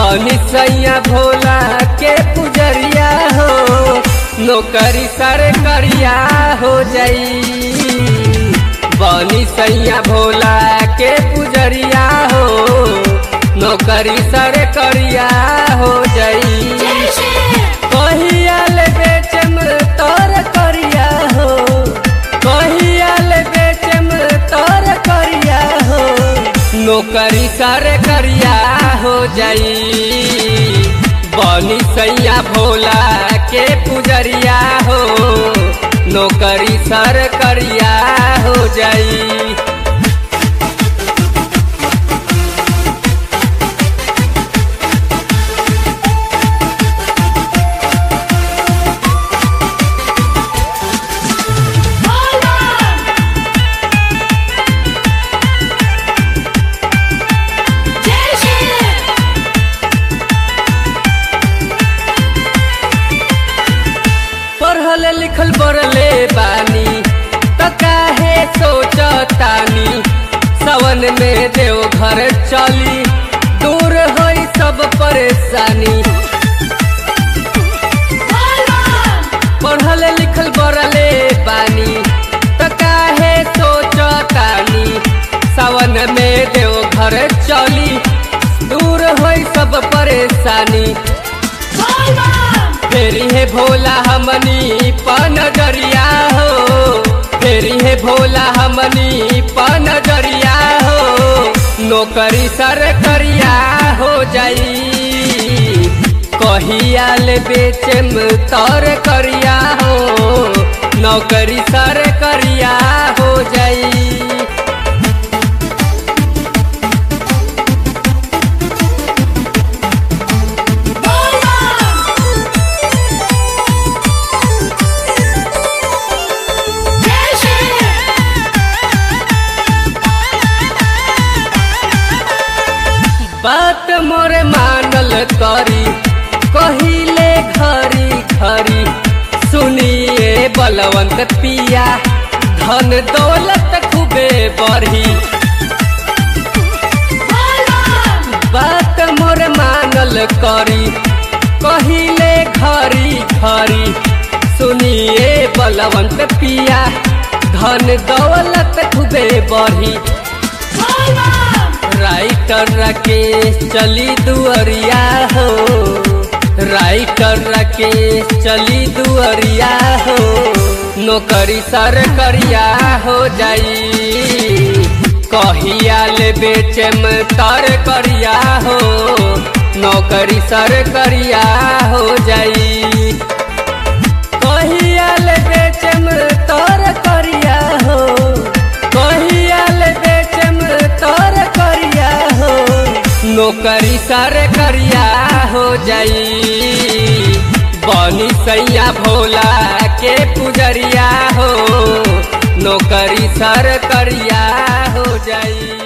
बनी सैया भोला के पुजरिया हो नौकरी सर करिया हो जाई बनी सैया भोला के पुजरिया हो नौकरी सर करिया हो जाई कहियाल बेचम तोर करिया हो कहियाल बेचम तोर करिया हो नौकरी सर करिया हो जाई बनी सैया भोला के पुजरिया हो नौकरी सर करिया हो जाई पढ़ल लिखल बरले बानी त काहे सोचतानी सवन में देव घर चली दूर होई सब परेशानी पढ़ल लिखल बरले बानी त काहे सोचतानी सवन में देव घर चली दूर होई सब परेशानी फेरी है भोला हमनी पन दरिया हो फेरी है भोला हमनी पन दरिया हो नौकरी सर करिया हो जाई कहियाल बेचम तर करिया हो नौकरी सर करिया हो जाई बात मोरे मानल करी कहिले घरी घरी सुनिए बलवंत पिया धन दौलत खूबे बढ़ी बात मोर मानल करी कहिले घरी घरी सुनिए बलवंत पिया धन दौलत खूबे बढ़ी राइटर राकेश चली दुअरिया हो राइटर राकेश चली दुअरिया हो नौकरी सर करिया हो जाई कहियाल बेचम तर करिया हो नौकरी सर करिया हो जाई कहियाल बेचम तर करिया हो कहियाल बेचम तर करिया हो नौकरी सर करिया हो जाई बनी सैया भोला के पुजरिया हो नौकरी सर करिया हो जाई